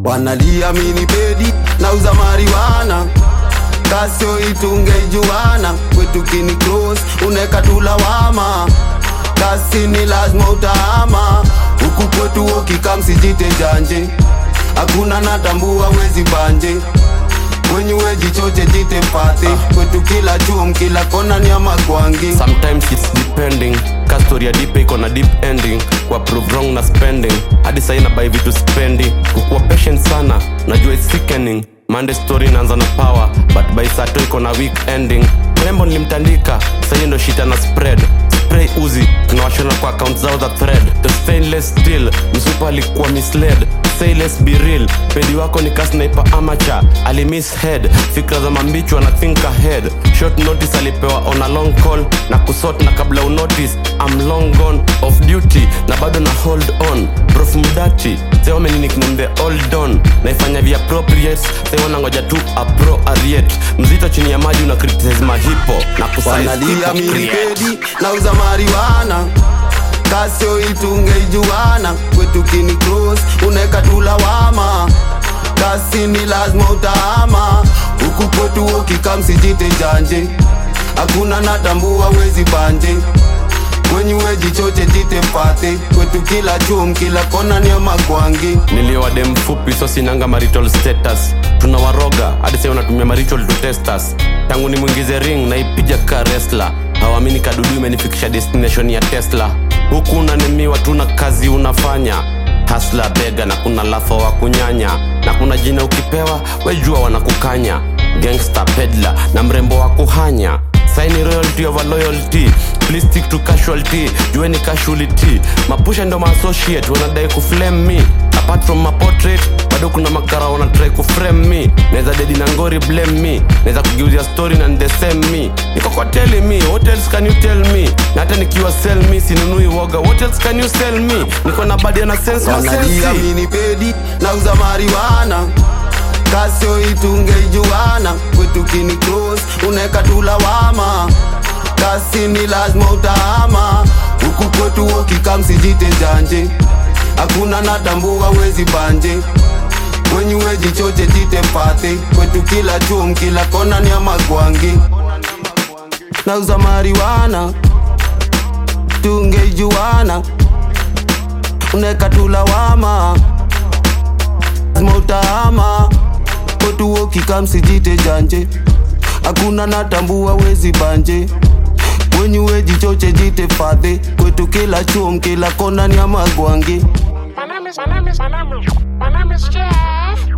wanalia mini pedi na uza mariwana kasio itungejuana kwetu kini close uneka tulawama kasi ni lazima utaama huku kwetu ukikamsijite janje hakuna natambua wezi banje wenye wejichoche jite mpate kwetu kila chum kila kona ni amagwangi sometimes it's depending ka story ya dipe iko na deep ending kwa prove wrong na spending hadi sahi na buy vitu spendi kukuwa patient sana najua it's sickening mande story inaanza na power but by sato iko na week ending rembo nilimtandika sahi ndo shita na spread spray uzi tunawashona kwa account zao za thread the stainless steel msupa alikuwa misled say let's be real pedi wako ni kasniper amateur alimiss head fikra za mambichwa na think ahead short notice alipewa on a long call na kusort na kabla unotice I'm long gone off duty na bado na hold on prof mdati seomeninickname the old don naifanya via appropriate sewanangoja tu apro ariet mzito chini ya maji una criticize mahipo na wanalia kusize minipedi na uza mariwana kasio itungejuana kwetu kini close uneka tulawama kasi ni lazima utaama huku kwetu ukikamsijite janje hakuna natambua wezi banje wenye wejichoche jite mpate kwetu kila chum kila kona ni amagwangi niliowade mfupi so sinanga marital status tunawaroga hadi sasa unatumia marital to test us tangu ni mwingize ring na ipija ka wrestler hawamini kadudu imenifikisha destination ya tesla huku unanemiwa tuna kazi unafanya hasla bega na kuna lafa wa kunyanya na kuna jina ukipewa wejua wanakukanya gangster pedla na mrembo wa kuhanya saini royalty over loyalty please stick to casualty jueni casualty mapusha ndo maassociate wanadai kuflame me apart from my portrait bado kuna makara wanatrai kuframe me naweza dedi na ngori blame me naweza kugeuzia story na the same me niko kwa tell me what else can you tell me na hata nikiwa sell me sinunui woga what else can you sell me niko na badi na sense wanalia masensi minipedi na uza mariwana kasio itungejuana kwetu kini close uneka tulawama kasi ni lazima utaama huku kwetu ukikamsijite janje hakuna natambua wezi banje wenye wejichoche jite mpate kwetu kila chum kila kona ni amagwangi na uza mariwana tungejuana uneka tulawama lazima utaama kwetu ukikamsijite janje hakuna natambua wezi banje wenye wejichoche jite fadhe kwetu kila chum kila kona ni amagwangi My name is, my name is, my name is, my name is Jeff.